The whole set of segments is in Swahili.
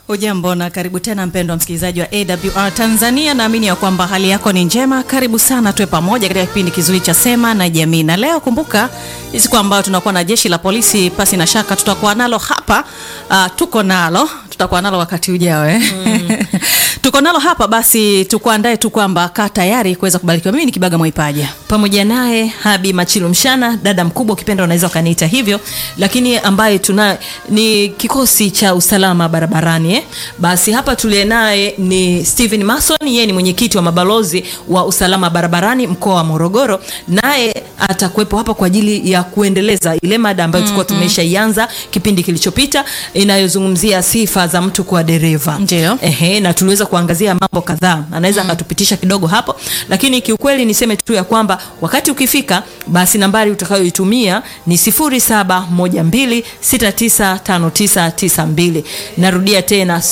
Hujambo na karibu tena mpendwa msikilizaji wa AWR Tanzania, naamini ya kwamba hali yako ni njema. Karibu sana tuwe pamoja katika kipindi kizuri cha Sema na Jamii, na leo kumbuka ni siku ambayo tunakuwa na jeshi la polisi. Pasi na shaka tutakuwa nalo hapa. Uh, tuko nalo tutakuwa nalo wakati ujao eh? mm. tuko nalo hapa, basi tukuandae tu kwamba kaa tayari kuweza kubarikiwa. Mimi ni Kibaga Mwaipaja pamoja naye Habi Machilu Mshana, dada mkubwa, ukipenda unaweza ukaniita hivyo, lakini ambaye tuna ni kikosi cha usalama barabarani eh? Basi hapa tuliye naye ni Steven Mason, yeye ni mwenyekiti wa mabalozi wa usalama barabarani mkoa wa Morogoro, naye atakuwepo hapa kwa ajili ya kuendeleza ile mada ambayo tulikuwa mm -hmm. tumeshaianza kipindi kilichopita inayozungumzia sifa za mtu kuwa dereva. Ndio. Ehe, na tuliweza kuangazia mambo kadhaa, anaweza akatupitisha mm. kidogo hapo, lakini kiukweli niseme tu ya kwamba wakati ukifika, basi nambari utakayoitumia ni 0712695992. Narudia tena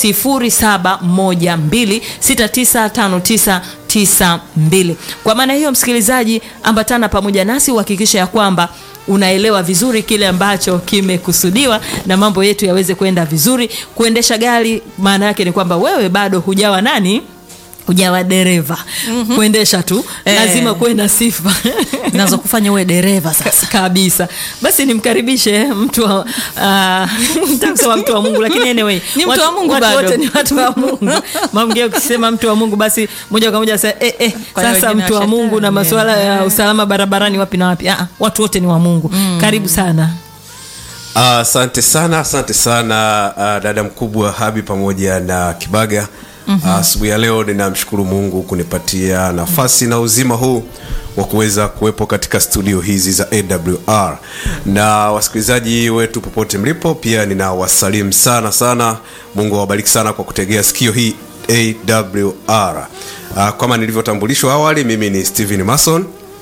0712695992. Kwa maana hiyo, msikilizaji, ambatana pamoja nasi uhakikisha ya kwamba unaelewa vizuri kile ambacho kimekusudiwa na mambo yetu yaweze kwenda vizuri. Kuendesha gari maana yake ni kwamba wewe bado hujawa nani hujawa dereva mm -hmm. Kuendesha tu Eh. lazima kuwe na sifa nazo kufanya uwe dereva sasa. kabisa. Basi nimkaribishe mtu wa uh, kusema mtu wa Mungu, lakini anyway Ni mtu watu- wa Mungu watu bado. wote ni watu wa Mungu. Mamgeo ukisema mtu wa Mungu, basi moja kwa moja sasa, eh, eh, Kwa hiyo sasa wengine mtu wa wa Mungu na shetani. masuala ya usalama barabarani wapi na wapi? Ah, watu wote ni wa Mungu. Karibu sana. Asante sana, asante sana uh, dada mkubwa Habi pamoja na Kibaga. Asubuhi ya leo ninamshukuru Mungu kunipatia nafasi na uzima huu wa kuweza kuwepo katika studio hizi za AWR na wasikilizaji wetu popote mlipo, pia ninawasalimu sana sana. Mungu awabariki sana kwa kutegea sikio hii AWR. Uh, kama nilivyotambulishwa awali, mimi ni Steven Mason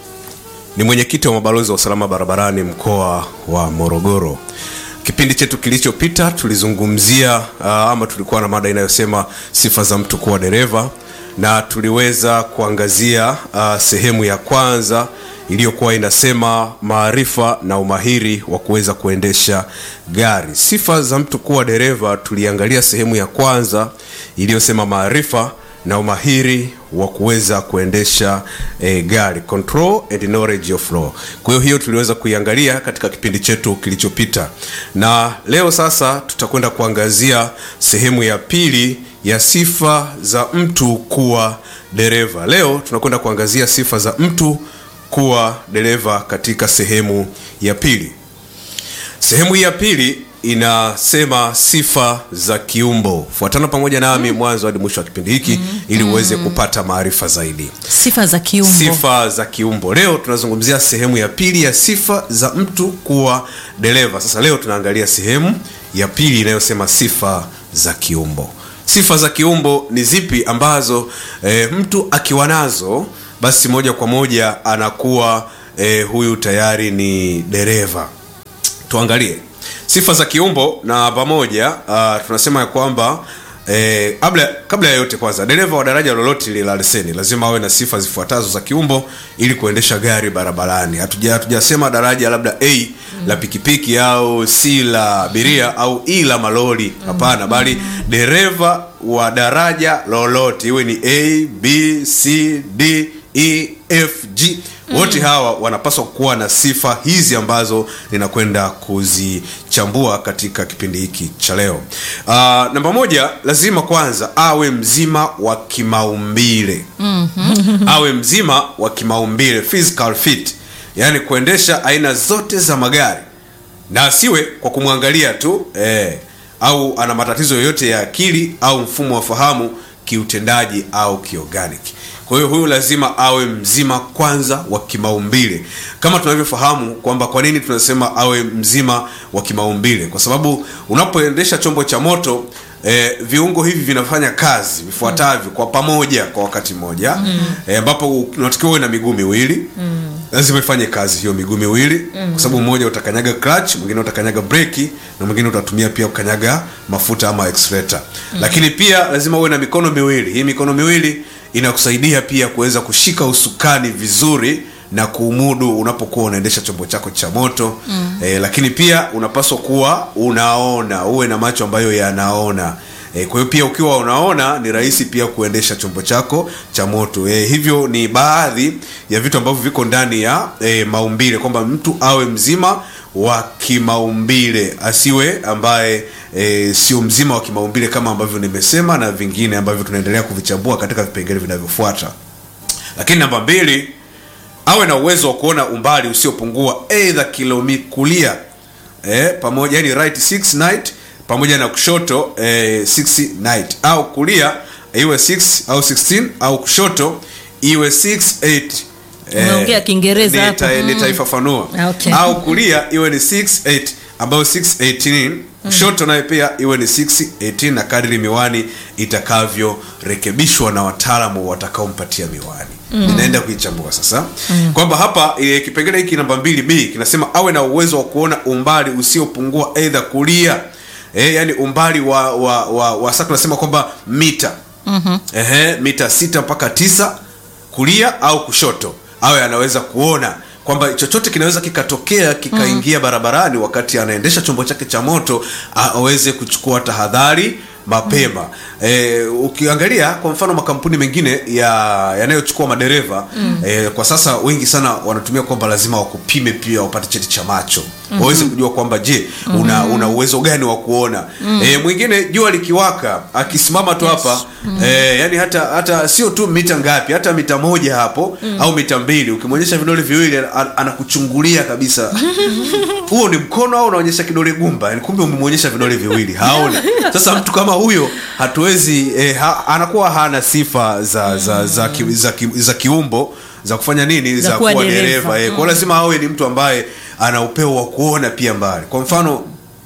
ni mwenyekiti wa mabalozi wa usalama barabarani mkoa wa Morogoro. Kipindi chetu kilichopita tulizungumzia uh, ama tulikuwa na mada inayosema sifa za mtu kuwa dereva, na tuliweza kuangazia uh, sehemu ya kwanza iliyokuwa inasema maarifa na umahiri wa kuweza kuendesha gari. Sifa za mtu kuwa dereva, tuliangalia sehemu ya kwanza iliyosema maarifa na umahiri wa kuweza kuendesha eh, gari control and knowledge of law. Kwa hiyo hiyo tuliweza kuiangalia katika kipindi chetu kilichopita, na leo sasa tutakwenda kuangazia sehemu ya pili ya sifa za mtu kuwa dereva. Leo tunakwenda kuangazia sifa za mtu kuwa dereva katika sehemu ya pili. Sehemu hii ya pili inasema sifa za kiumbo. Fuatana pamoja nami mwanzo hadi mwisho wa kipindi hiki ili uweze kupata maarifa zaidi. Sifa za kiumbo. Sifa za kiumbo. Leo tunazungumzia sehemu ya pili ya sifa za mtu kuwa dereva. Sasa leo tunaangalia sehemu ya pili inayosema sifa za kiumbo. Sifa za kiumbo ni zipi ambazo e, mtu akiwa nazo basi moja kwa moja anakuwa e, huyu tayari ni dereva. Tuangalie sifa za kiumbo na pamoja uh, tunasema ya kwamba eh, kabla kabla ya yote kwanza dereva wa daraja lolote lile la leseni lazima awe na sifa zifuatazo za kiumbo ili kuendesha gari barabarani hatuja hatujasema daraja labda a la pikipiki au c la abiria au e la malori hapana bali dereva wa daraja lolote iwe ni a b c d e f g wote hawa wanapaswa kuwa na sifa hizi ambazo ninakwenda kuzichambua katika kipindi hiki cha leo uh, namba moja lazima kwanza awe mzima wa kimaumbile mm-hmm. awe mzima wa kimaumbile physical fit yaani kuendesha aina zote za magari na asiwe kwa kumwangalia tu eh, au ana matatizo yoyote ya akili au mfumo wa fahamu kiutendaji au kiorganic kwa hiyo huyu lazima awe mzima kwanza wa kimaumbile kama tunavyofahamu kwamba kwa nini tunasema awe mzima wa kimaumbile kwa sababu unapoendesha chombo cha moto eh, viungo hivi vinafanya kazi vifuatavyo kwa pamoja kwa wakati mmoja ambapo mm. eh, unatakiwa uwe na miguu miwili mm lazima ifanye kazi hiyo miguu miwili mm. kwa sababu mmoja utakanyaga clutch mwingine utakanyaga breki na mwingine utatumia pia kukanyaga mafuta ama accelerator mm. lakini pia lazima uwe na mikono miwili hii mikono miwili inakusaidia pia kuweza kushika usukani vizuri na kuumudu unapokuwa unaendesha chombo chako cha moto mm. eh, lakini pia unapaswa kuwa unaona uwe na macho ambayo yanaona e, kwa hiyo pia ukiwa unaona ni rahisi pia kuendesha chombo chako cha moto e, hivyo ni baadhi ya vitu ambavyo viko ndani ya e, maumbile kwamba mtu awe mzima wa kimaumbile asiwe ambaye e, sio mzima wa kimaumbile kama ambavyo nimesema na vingine ambavyo tunaendelea kuvichambua katika vipengele vinavyofuata lakini namba mbili awe na uwezo wa kuona umbali usiopungua eidha kilomita kulia eh, pamoja yani right 6 night pamoja na kushoto eh, 6 night au kulia iwe 6 au 16 au kushoto iwe 6 8 Umeongea Kiingereza nita- hapo. nitaifafanua Okay. au kulia iwe ni 6 8 ambayo 618 kushoto naye pia iwe ni 618 na kadri miwani itakavyorekebishwa na wataalamu watakaompatia miwani ninaenda kuichambua sasa kwamba hapa e, kipengele hiki namba mbili b kinasema awe na uwezo wa kuona umbali usiopungua eidha kulia e, yani umbali wa wa, wa, wa sasa tunasema kwamba mita mm-hmm. Ehe, mita sita mpaka tisa kulia au kushoto awe anaweza kuona kwamba chochote kinaweza kikatokea kikaingia barabarani wakati anaendesha chombo chake cha moto a- aweze kuchukua tahadhari mapema e, ukiangalia kwa mfano makampuni mengine ya yanayochukua madereva mm. e, kwa sasa wengi sana wanatumia kwamba lazima wakupime pia wapate cheti cha macho mm-hmm. waweze kujua kwamba je una, una uwezo gani wa kuona mm. e, mwingine jua likiwaka akisimama tu hapa mm. e, yani hata hata sio tu mita ngapi hata mita moja hapo mm. au mita mbili ukimwonyesha vidole viwili an- anakuchungulia kabisa huo ni mkono au unaonyesha kidole gumba yani kumbe umemwonyesha vidole viwili haona sasa mtu kama huyo hatuwezi eh, ha, anakuwa hana sifa za za za, ki, za, ki, za kiumbo za kufanya nini Za za, kuwa kuwa dereva. dereva eh. kwa lazima awe ni mtu ambaye ana upeo wa kuona pia mbali kwa mfano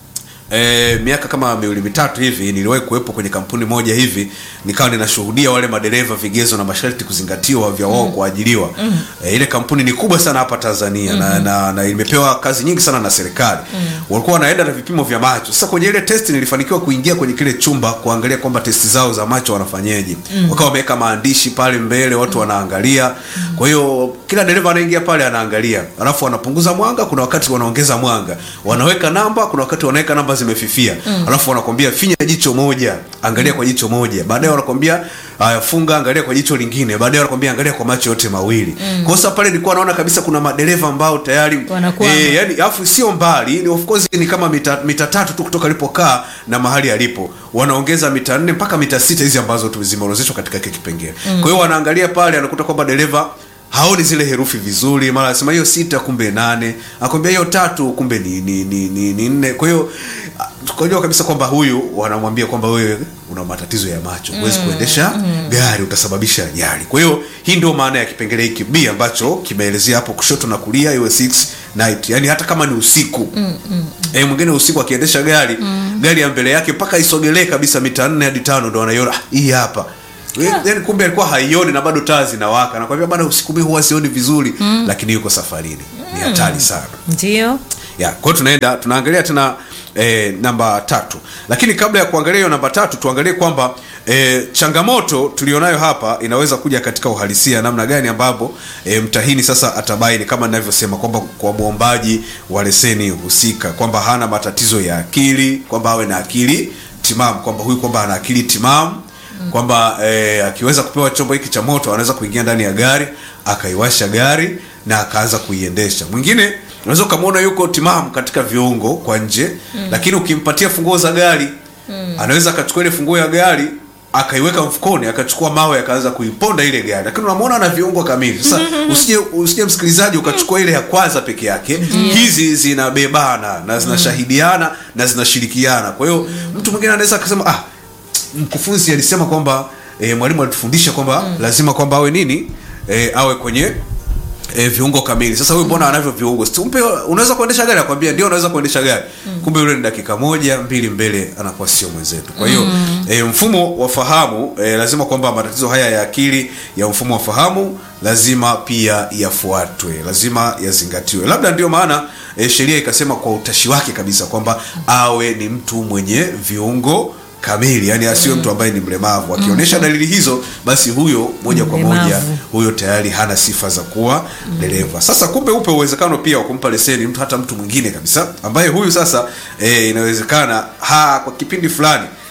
E, miaka kama miwili mitatu hivi niliwahi kuwepo kwenye kampuni moja hivi nikawa ninashuhudia wale madereva vigezo na masharti kuzingatiwa vya wao kuajiliwa mm. e, ile kampuni ni kubwa sana hapa tanzania mm-hmm. na, na, na imepewa kazi nyingi sana na serikali mm. walikuwa wanaenda na vipimo vya macho sasa kwenye ile testi nilifanikiwa kuingia kwenye kile chumba kuangalia kwamba testi zao za macho wanafanyeje mm. wakawa wameweka maandishi pale mbele watu wanaangalia mm. kwa hiyo kila dereva anaingia pale anaangalia alafu wanapunguza mwanga kuna wakati wanaongeza mwanga wanaweka namba kuna wakati wanaweka namba zimefifia mm. alafu wanakwambia finya jicho moja angalia kwa jicho moja baadaye wanakwambia haya funga angalia kwa jicho lingine baadaye wanakwambia angalia kwa macho yote mawili mm. kwa sasa pale nilikuwa naona kabisa kuna madereva ambao tayari Wanakwama. eh, yani alafu sio mbali ni of course ni kama mita, mita tatu tu kutoka alipokaa na mahali alipo wanaongeza mita nne mpaka mita sita hizi ambazo tu zimeorozeshwa katika kile kipengele mm. kwa hiyo wanaangalia pale anakuta kwamba dereva haoni zile herufi vizuri mara anasema hiyo sita kumbe nane akwambia hiyo tatu kumbe ni ni ni, ni, ni nne kwa hiyo ah, tukajua kabisa kwamba huyu wanamwambia kwamba wewe una matatizo ya macho huwezi kuendesha gari utasababisha ajali kwa hiyo hii ndio maana ya kipengele hiki b ambacho kimeelezea hapo kushoto na kulia iwe 6 night yani hata kama ni usiku mm, mm. E, mwingine usiku akiendesha gari mm. gari ya mbele yake mpaka isogelee kabisa mita nne hadi tano ndo anaiona "Ah, hii hapa yani kumbe alikuwa haioni na bado taa zinawaka nakwambia bana usiku mi huwa sioni vizuri mm. lakini yuko safarini ni hatari sana ndio ya kwa hiyo tunaenda tunaangalia tena e, namba tatu lakini kabla ya kuangalia hiyo namba tatu tuangalie kwamba e, changamoto tulionayo hapa inaweza kuja katika uhalisia namna gani ambapo e, mtahini sasa atabaini kama ninavyosema kwamba kwa mwombaji wa leseni husika kwamba hana matatizo ya akili kwamba awe na akili timamu kwamba huyu kwamba ana akili timamu kwamba eh, akiweza kupewa chombo hiki cha moto anaweza kuingia ndani ya gari akaiwasha gari na akaanza kuiendesha mwingine unaweza ukamwona yuko timamu katika viungo kwa nje mm. lakini ukimpatia funguo za gari mm. anaweza akachukua ile funguo ya gari akaiweka mfukoni akachukua mawe akaanza kuiponda ile gari lakini unamwona ana viungo kamili sasa usije usije msikilizaji ukachukua ile ya kwanza peke yake hizi zinabebana na zinashahidiana na zinashirikiana kwa hiyo mtu mwingine anaweza akasema ah mkufunzi alisema kwamba e, mwalimu alitufundisha kwamba mm. lazima kwamba awe nini e, awe kwenye e, viungo kamili sasa huyu mbona anavyo viungo simpe unaweza kuendesha gari akwambia ndio unaweza kuendesha gari mm. kumbe yule ni dakika moja mbili mbele anakuwa sio mwenzetu kwa hiyo mm. e, mfumo wa fahamu e, lazima kwamba matatizo haya ya akili ya mfumo wa fahamu lazima pia yafuatwe lazima yazingatiwe labda ndio maana e, sheria ikasema kwa utashi wake kabisa kwamba awe ni mtu mwenye viungo kamili yani asiwe mtu ambaye ni mlemavu akionyesha dalili hizo basi huyo moja kwa moja Mlemavu. huyo tayari hana sifa za kuwa dereva sasa kumbe upe uwezekano pia wa kumpa leseni mtu hata mtu mwingine kabisa ambaye huyu sasa e, inawezekana ha kwa kipindi fulani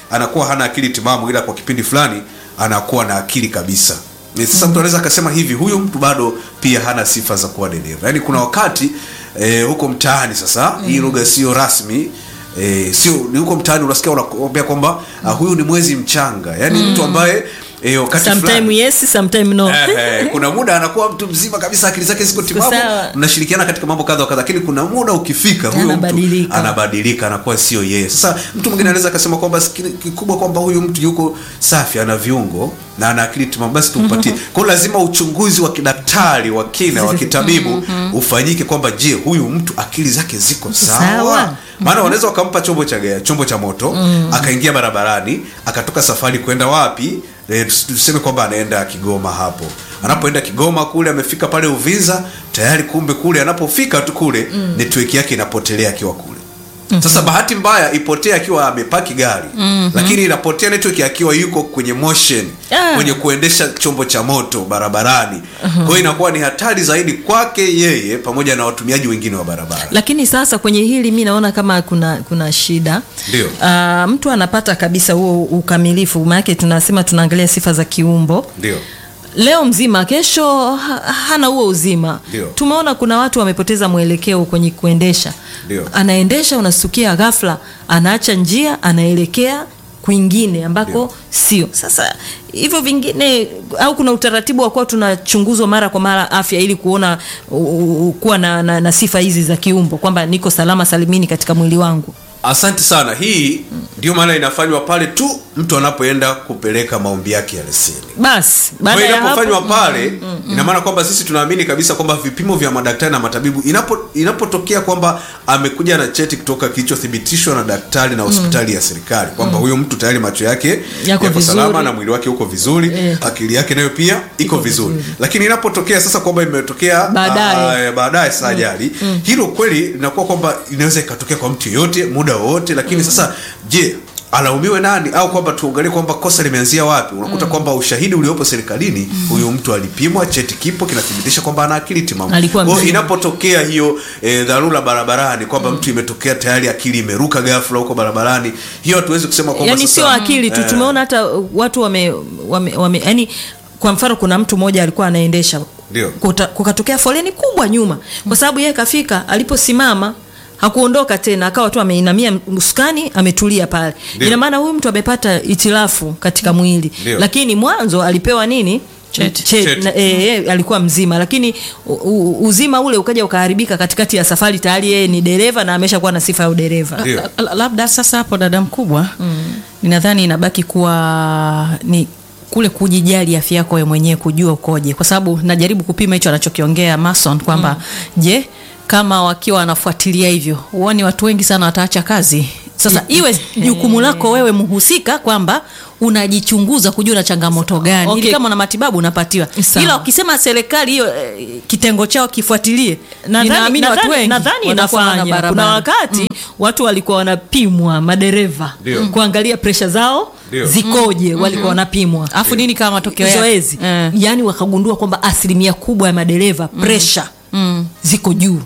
anakuwa hana akili timamu ila kwa kipindi fulani anakuwa na akili kabisa Ni sasa mtu anaweza akasema hivi huyu mtu bado pia hana sifa za kuwa dereva yaani kuna wakati eh, huko mtaani sasa hii lugha sio rasmi eh, sio ni huko mtaani unasikia unakwambia kwamba ah, huyu ni mwezi mchanga yaani mtu ambaye eh, wakati sometime fulani yes sometime no Eh, eh, kuna muda anakuwa mtu mzima kabisa akili zake ziko timamu sawa. mnashirikiana katika mambo kadha wa kadha lakini kuna muda ukifika huyo mtu Anabadilika. anabadilika anakuwa sio yeye sasa mtu mwingine anaweza akasema kwamba sikili- kikubwa kwamba huyu mtu yuko safi ana viungo na ana akili timamu basi tumpatie kwa hiyo lazima uchunguzi wa kidaktari wa kina wa kitabibu ufanyike kwamba je huyu mtu akili zake ziko sawa, Sawa. maana wanaweza wakampa chombo cha gari, chombo cha moto akaingia barabarani akatoka safari kwenda wapi e, tuseme kwamba anaenda Kigoma hapo anapoenda Kigoma kule amefika pale Uvinza tayari kumbe kule anapofika tu kule network yake inapotelea akiwa kule sasa bahati mbaya ipotee akiwa amepaki gari lakini inapotea network akiwa yuko kwenye motion Ah. kwenye kuendesha chombo cha moto barabarani kwa hiyo inakuwa ni hatari zaidi kwake yeye pamoja na watumiaji wengine wa barabara lakini sasa kwenye hili mi naona kama kuna kuna shida Ndio. uh, mtu anapata kabisa huo ukamilifu maanake tunasema tunaangalia sifa za kiumbo ndio leo mzima kesho ha, hana huo uzima Ndio. tumeona kuna watu wamepoteza mwelekeo kwenye kuendesha Ndio. anaendesha unasukia ghafla anaacha njia anaelekea kwingine ambako Ndio. sio sasa hivyo vingine au kuna utaratibu wa kuwa tunachunguzwa mara kwa mara afya ili kuona u, u, kuwa na, na, na sifa hizi za kiumbo kwamba niko salama salimini katika mwili wangu asante sana hii ndio maana inafanywa pale tu mtu anapoenda kupeleka maombi yake ya leseni basi kwa baada hiyo ya hapo inapofanywa pale ina maana kwamba sisi tunaamini kabisa kwamba vipimo vya madaktari na matabibu inapo inapotokea kwamba amekuja na cheti kutoka kilichothibitishwa na daktari na hospitali ya serikali kwamba huyo mtu tayari macho yake Yako yako vizuri. salama na mwili wake uko vizuri Eh. akili yake nayo pia iko vizuri lakini inapotokea sasa kwamba imetokea Baadaye. ah, baadaye saa ajali hilo kweli linakuwa kwamba inaweza ikatokea kwa mtu yoyote muda wowote lakini sasa je alaumiwe nani au kwamba tuangalie kwamba kosa limeanzia wapi unakuta kwamba ushahidi uliopo serikalini huyu mtu alipimwa cheti kipo kinathibitisha kwamba ana akili timamu Alikuwa Kwa hiyo mzima. inapotokea hiyo e, dharura barabarani kwamba mtu imetokea tayari akili imeruka ghafla huko barabarani hiyo hatuwezi kusema kwamba yani sasa- sio akili tu Eh, tumeona hata watu wame, wame, wame yani kwa mfano kuna mtu mmoja alikuwa anaendesha Ndio. Kuta- kukatokea foleni kubwa nyuma kwa sababu yeye kafika aliposimama hakuondoka tena akawa tu ameinamia usukani ametulia pale Ndio. ina maana huyu mtu amepata itilafu katika mwili Ndio. lakini mwanzo alipewa nini Cheti. Cheti. Cheti. Na, e, e, alikuwa mzima lakini u, u, uzima ule ukaja ukaharibika katikati ya safari tayari yeye ni dereva na ameshakuwa na sifa ya udereva Ndio. La- la- labda sasa hapo dada mkubwa ninadhani inabaki kuwa ni kule kujijali afya yako wewe mwenyewe kujua ukoje kwa sababu najaribu kupima hicho anachokiongea mason kwamba je kama wakiwa wanafuatilia hivyo huoni watu wengi sana wataacha kazi sasa iwe jukumu lako wewe mhusika kwamba unajichunguza kujua na changamoto gani Okay. ili kama una matibabu unapatiwa Sawa. ila ukisema serikali hiyo eh, kitengo chao kifuatilie Nadhani- ninaamini watu nadhani- wengi nadhani watakuwa wana inafanya barabara. kuna wakati watu walikuwa wanapimwa madereva Ndio. kuangalia presha zao Ndio. zikoje walikuwa wanapimwa alafu nini kama matokeo yake? zoezi Eh. yani wakagundua kwamba asilimia kubwa ya madereva presha Mm. ziko juu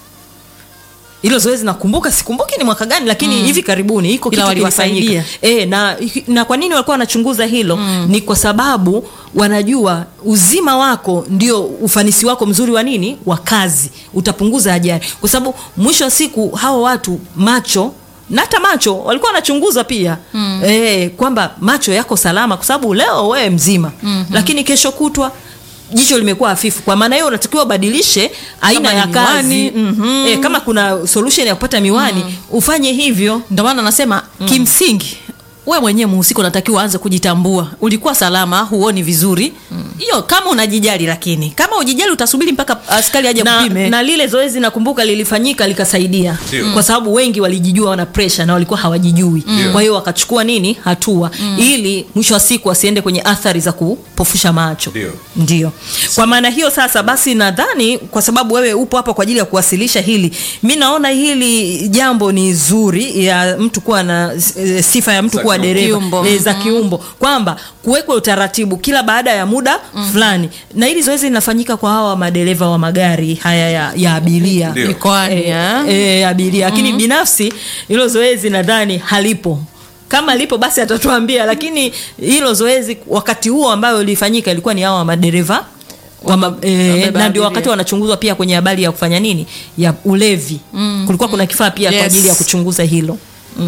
hilo zoezi nakumbuka sikumbuki ni mwaka gani lakini hivi karibuni iko Ila kitu waliwasaidia. kilifanyika e, na, na kwa nini walikuwa wanachunguza hilo mm. ni kwa sababu wanajua uzima wako ndio ufanisi wako mzuri wa nini wa kazi utapunguza ajali kwa sababu mwisho wa siku hawa watu macho na hata macho walikuwa wanachunguza pia mm. e, kwamba macho yako salama kwa sababu leo wewe mzima mm-hmm. lakini kesho kutwa jicho limekuwa hafifu kwa maana hiyo unatakiwa ubadilishe aina Kama ya ni kazi miwani, mhm. e, kama kuna solution ya kupata miwani ufanye hivyo ndio maana nasema kimsingi we mwenyewe mhusika unatakiwa uanze kujitambua ulikuwa salama huoni vizuri hiyo kama unajijali lakini kama ujijali utasubiri mpaka askari aje na, kupime na lile zoezi nakumbuka lilifanyika likasaidia Ndio. kwa sababu wengi walijijua wana presha na walikuwa hawajijui Ndio. kwa hiyo wakachukua nini hatua ili mwisho wa siku wasiende kwenye athari za kupofusha macho Ndio. ndio kwa maana hiyo sasa basi nadhani kwa sababu wewe upo hapa kwa ajili ya kuwasilisha hili mi naona hili jambo ni zuri ya mtu kuwa na e, sifa ya mtu Za kuwa kiumbo. dereva Kiumbo. e, za kiumbo kwamba kuwekwa utaratibu kila baada ya muda fulani na hili zoezi linafanyika kwa hawa madereva wa magari haya ya, ya abiria Ndio. mikoani e, eh? e, abiria lakini binafsi hilo zoezi nadhani halipo kama lipo basi atatuambia lakini hilo zoezi wakati huo ambayo lilifanyika ilikuwa ni hawa madereva wa ma, e, wabeba na ndio wakati abiria. wanachunguzwa pia kwenye habari ya kufanya nini ya ulevi mm, kulikuwa kuna kifaa pia Yes. kwa ajili ya kuchunguza hilo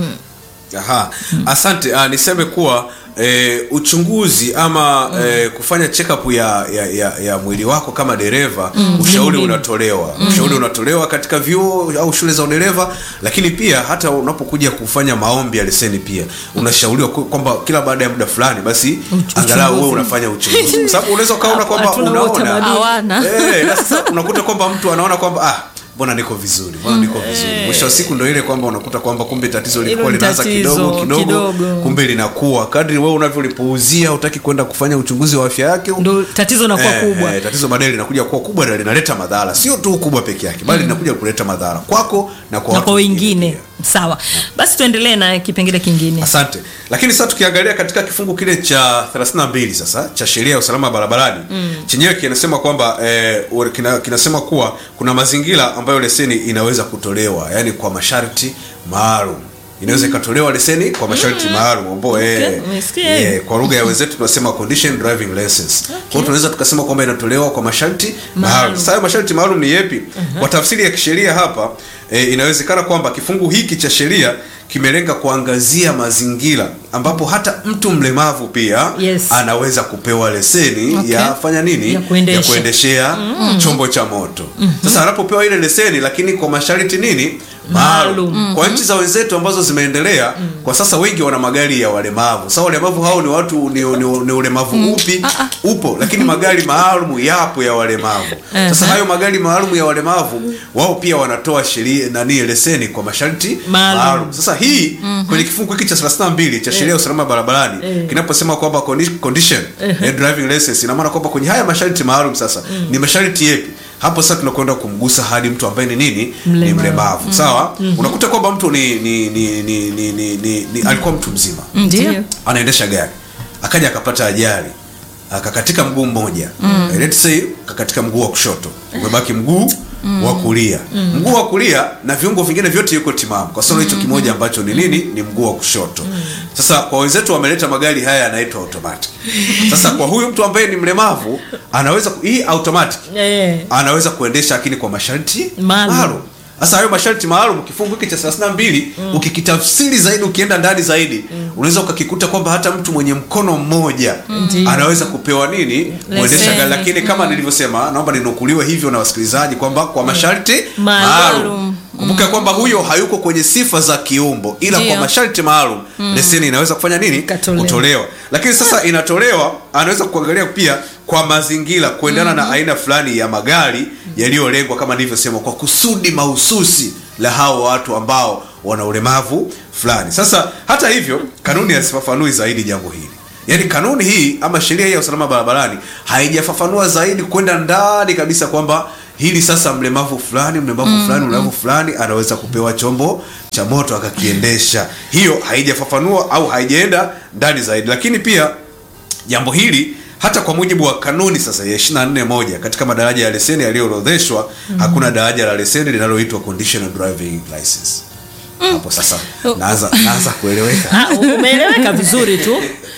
Aha. Asante. Ah, niseme kuwa eh, uchunguzi ama eh, kufanya check up ya, ya, ya, ya mwili wako kama dereva ushauri unatolewa ushauri unatolewa katika vyuo au shule za udereva, lakini pia hata unapokuja kufanya maombi ya leseni pia unashauriwa ku- kwamba kila baada ya muda fulani basi angalau wewe unafanya uchunguzi, kwa sababu unaweza ukaona kwamba Hatuna huo unaona utamaduni. Hawana. Eh, na sasa unakuta kwamba mtu anaona kwamba ah mbona niko vizuri mbona niko vizuri mwisho wa siku ndo ile kwamba unakuta kwamba kumbe tatizo lilikuwa ni linaanza tatizo, kidogo kidogo, kidogo. kumbe linakuwa kadri wewe unavyolipuuzia utaki kwenda kufanya uchunguzi wa afya yake ndo tatizo linakuwa Eh, kubwa eh, tatizo baadaye linakuja kuwa kubwa na linaleta madhara sio tu kubwa peke yake bali linakuja kuleta madhara kwako na kwa na watu kwa wengine pia. sawa basi tuendelee na kipengele kingine asante lakini sasa tukiangalia katika kifungu kile cha 32 sasa cha sheria ya usalama barabarani mm. chenyewe kinasema kwamba eh, ur- kina, kinasema kuwa kuna mazingira ambayo leseni inaweza kutolewa yani kwa masharti maalum inaweza ikatolewa leseni kwa masharti maalum ambao eh, umesikia eh, kwa lugha ya wenzetu tunasema condition driving license kwa hiyo tunaweza tukasema kwamba inatolewa kwa masharti maalum sasa hayo masharti maalum ni yepi kwa tafsiri ya kisheria hapa eh, inawezekana kwamba kifungu hiki cha sheria kimelenga kuangazia mazingira ambapo hata mtu mlemavu pia Yes. anaweza kupewa leseni Okay. ya fanya nini Ya kuendesha. kuendeshea chombo cha moto sasa anapopewa ile leseni lakini kwa masharti nini maalum Maalum. kwa nchi za wenzetu ambazo zimeendelea kwa sasa wengi wana magari ya walemavu sasa walemavu hao ni watu ni, ni, ni ulemavu upi upo lakini magari maalum yapo ya walemavu sasa hayo magari maalum ya walemavu wao pia wanatoa sheria nani leseni kwa masharti Maalum. maalum sasa hii kwenye kifungu hiki cha 32 cha sheria ya usalama barabarani kinaposema kwamba condi- condition eh, driving license ina maana kwamba kwenye haya masharti maalum sasa ni masharti yepi hapo sasa tunakwenda kumgusa hadi mtu ambaye ni nini ni Mlemavu. mlemavu sawa unakuta kwamba mtu ni, ni, ni, ni, ni, ni, ni, ni alikuwa mtu mzima ndio anaendesha gari akaja akapata ajali akakatika mguu mmoja mm. let's say kakatika mguu wa kushoto umebaki mguu wa kulia mguu wa kulia na viungo vingine vyote yuko timamu kwa sababu hicho kimoja ambacho ni nini ni mguu wa kushoto sasa kwa wenzetu wameleta magari haya yanaitwa automatic sasa kwa huyu mtu ambaye ni mlemavu anaweza ku- hii automatic Eh. anaweza kuendesha lakini kwa masharti Maalum. maalum sasa hayo masharti maalum kifungu hiki cha 32 ukikitafsiri zaidi ukienda ndani zaidi unaweza ukakikuta kwamba hata mtu mwenye mkono mmoja anaweza kupewa nini kuendesha Leseni. gari lakini kama nilivyosema naomba ninukuliwe hivyo na wasikilizaji kwamba kwa masharti Maalum. maalum kumbuka kwamba huyo hayuko kwenye sifa za kiumbo ila Ndio. kwa masharti maalum leseni inaweza kufanya nini Ikatolewa. kutolewa lakini sasa inatolewa anaweza kuangalia pia kwa mazingira kuendana na aina fulani ya magari yaliyolengwa kama nilivyosema kwa kusudi mahususi la hao watu ambao wana ulemavu fulani sasa hata hivyo kanuni hazifafanui zaidi jambo hili yaani kanuni hii ama sheria hii ya usalama barabarani haijafafanua zaidi kwenda ndani kabisa kwamba hili sasa mlemavu fulani mlemavu fulani mlemavu fulani anaweza kupewa chombo cha moto akakiendesha hiyo haijafafanua au haijaenda ndani zaidi lakini pia jambo hili hata kwa mujibu wa kanuni sasa ya 24 moja katika madaraja ya leseni yaliyoorodheshwa hakuna daraja la leseni linaloitwa conditional driving license hapo sasa naanza naanza kueleweka Ah, umeeleweka vizuri tu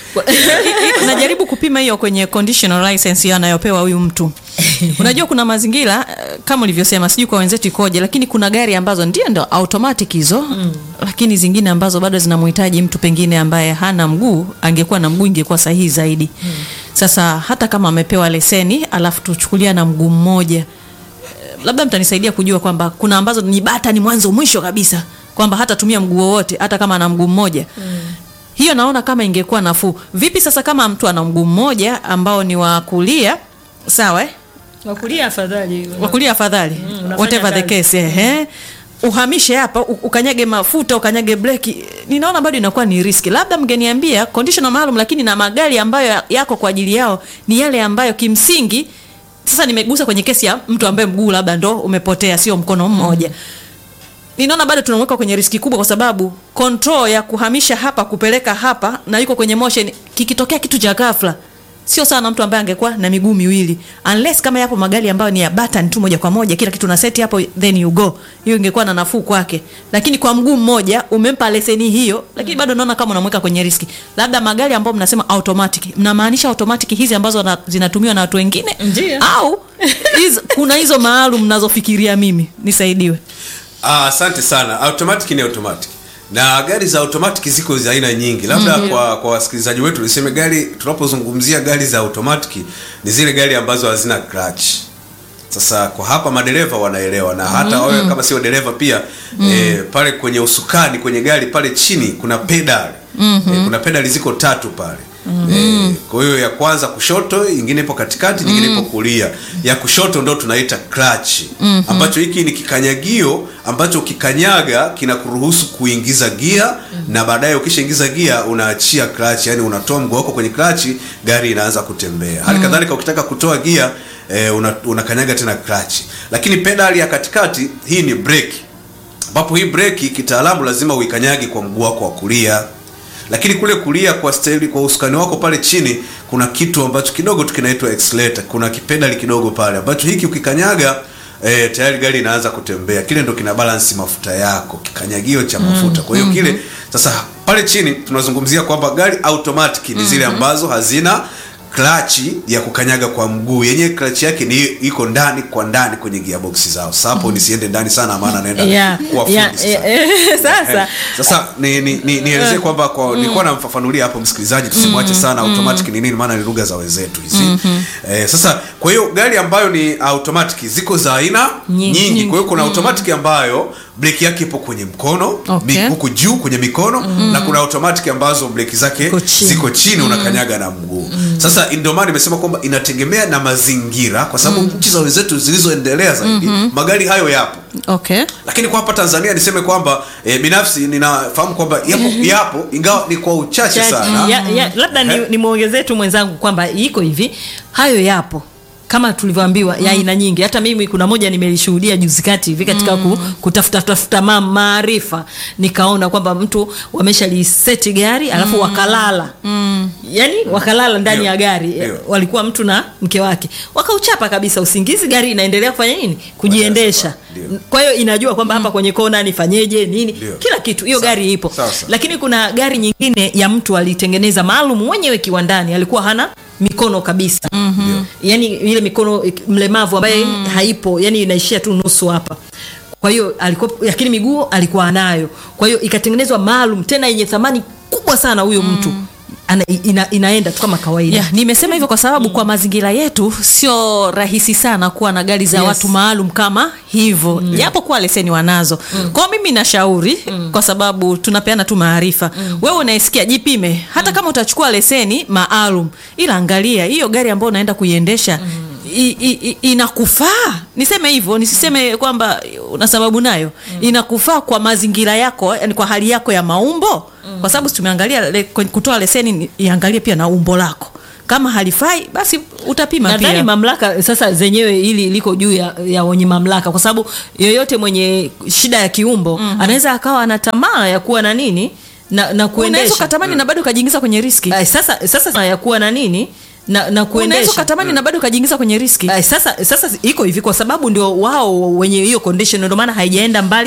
najaribu kupima hiyo kwenye conditional license hiyo anayopewa huyu mtu unajua kuna mazingira eh, kama ulivyosema sijui kwa wenzetu ikoje lakini kuna gari ambazo ndio ndo automatic hizo mm. lakini zingine ambazo bado zinamhitaji mtu pengine ambaye hana mguu angekuwa na mguu ingekuwa sahihi zaidi mm. sasa hata kama amepewa leseni alafu tuchukulia na mguu mmoja eh, labda mtanisaidia kujua kwamba kuna ambazo ni bata ni mwanzo mwisho kabisa kwamba hatatumia mguu wowote hata kama ana mguu mmoja mm hiyo naona kama ingekuwa nafuu vipi sasa kama mtu ana mguu mmoja ambao ni wa kulia sawa eh? wakulia afadhali wa kulia afadhali unafanya whatever the kazi. case ehe uhamishe hapa u- ukanyage mafuta ukanyage breki ninaona bado inakuwa ni riski labda mngeniambia conditional maalum lakini na magari ambayo yako kwa ajili yao ni yale ambayo kimsingi sasa nimegusa kwenye kesi ya mtu ambaye mguu labda ndo umepotea sio mkono mmoja ninaona bado tunamweka kwenye riski kubwa kwa sababu control ya kuhamisha hapa kupeleka hapa na yuko kwenye motion kikitokea kitu cha ghafla sio sawa na mtu ambaye angekuwa na miguu miwili unless kama yapo magari ambayo ni ya button tu moja kwa moja kila kitu na seti hapo then you go hiyo ingekuwa na nafuu kwake lakini kwa mguu mmoja umempa leseni hiyo lakini bado naona kama unamweka kwenye riski labda magari ambayo mnasema automatic mnamaanisha automatic hizi ambazo na, zinatumiwa na watu wengine Ndiyo. au hizo, kuna hizo maalum mnazofikiria mimi nisaidiwe Ah, asante sana automatic ni automatic na gari za automatic ziko za aina nyingi labda kwa kwa wasikilizaji wetu niseme gari tunapozungumzia gari za automatic ni zile gari ambazo hazina clutch sasa kwa hapa madereva wanaelewa na hata wewe kama sio dereva pia eh, pale kwenye usukani kwenye gari pale chini kuna pedal eh, kuna pedali ziko tatu pale Eh, kwa hiyo ya kwanza kushoto ingine ipo katikati nyingine ipo kulia ya kushoto ndo tunaita clutch ambacho hiki ni kikanyagio ambacho ukikanyaga kinakuruhusu kuingiza gia na baadaye ukishaingiza gia unaachia clutch yani unatoa mguu wako kwenye clutch gari inaanza kutembea hali kadhalika ukitaka kutoa gia eh, una, unakanyaga tena clutch lakini pedali ya katikati hii ni brake ambapo hii breki kitaalamu lazima uikanyagi kwa mguu wako wa kulia lakini kule kulia kwa staili, kwa usukani wako pale chini kuna kitu ambacho kidogo tu kinaitwa accelerator kuna kipedali kidogo pale ambacho hiki ukikanyaga eh, tayari gari inaanza kutembea kile ndo kina balance mafuta yako kikanyagio cha mafuta kwa hiyo kile sasa pale chini tunazungumzia kwamba gari automatic ni zile ambazo hazina klachi ya kukanyaga kwa mguu yenyewe klachi yake ni iko ndani kwa ndani kwenye gearbox zao sasa hapo nisiende ndani sana maana naenda Yeah, kuwa fundi yeah, sasa. eh, eh, sasa sasa ni, ni, ni, nielezee kwamba kwa nilikuwa namfafanulia hapo msikilizaji tusimwache sana automatic ni nini maana ni lugha za wenzetu hizi eh, sasa kwa hiyo gari ambayo ni automatic ziko za aina Nyingi. nyingi, kwa hiyo kuna automatic ambayo breki yake ipo kwenye mkono Okay. mi- huku juu kwenye mikono na kuna automatic ambazo breki zake Ziko chini. ziko chini unakanyaga na mguu sasa ndio maana nimesema kwamba inategemea na mazingira kwa sababu nchi za wenzetu zilizoendelea zaidi magari hayo yapo okay lakini kwa hapa tanzania niseme kwamba e, binafsi ninafahamu kwamba yapo, yapo ingawa ni kwa uchache Chache. sana ya, ya, labda ni, Eh. ni mwongezee tu mwenzangu kwamba iko hivi hayo yapo kama tulivyoambiwa ya aina nyingi hata mimi kuna moja nimelishuhudia juzi kati hivi katika ku, kutafuta tafuta ma- maarifa nikaona kwamba mtu wameshaliseti gari alafu wakalala yani wakalala ndani Ndio. ya gari Ndio. walikuwa mtu na mke wake wakauchapa kabisa usingizi gari inaendelea kufanya nini kujiendesha Ndio. kwa hiyo inajua kwamba hapa kwenye kona nifanyeje nini Ndio. kila kitu hiyo Sawa. gari ipo Sawa, sawa. lakini kuna gari nyingine ya mtu alitengeneza maalum mwenyewe kiwandani alikuwa hana mikono kabisa mm-hmm. yani ile mikono eh, mlemavu ambaye mm. haipo yani inaishia tu nusu hapa kwa hiyo alikuwa lakini miguu alikuwa anayo kwa hiyo ikatengenezwa maalum tena yenye thamani kubwa sana huyo mtu ana, ina, inaenda tu kama kawaida yeah, nimesema hivyo kwa sababu kwa mazingira yetu sio rahisi sana kuwa na gari za Yes. watu maalum kama hivyo japo kuwa leseni wanazo kwao mimi nashauri kwa sababu tunapeana tu maarifa wewe unaisikia jipime hata kama utachukua leseni maalum ila angalia hiyo gari ambayo unaenda kuiendesha i- i- i- inakufaa niseme hivyo nisiseme kwamba una sababu nayo inakufaa kwa mazingira yako yani kwa hali yako ya maumbo kwa sababu si tumeangalia le, kwenye kutoa leseni ni- iangalie pia na umbo lako kama halifai basi utapima nadhani pia mamlaka sasa zenyewe ili liko juu ya, ya wenye mamlaka kwa sababu yoyote mwenye shida ya kiumbo mm-hmm. anaweza akawa ana tamaa ya kuwa na nini na, na unaweza kuendesha ukatamani na bado ukajiingiza kwenye riski Ay, sasa sasa ya kuwa na nini na, na unaweza kuendesha ukatamani na bado ukajiingiza kwenye riski Ay, sasa sasa iko hivi kwa sababu ndio wao wenye hiyo condition ndio maana haijaenda mbali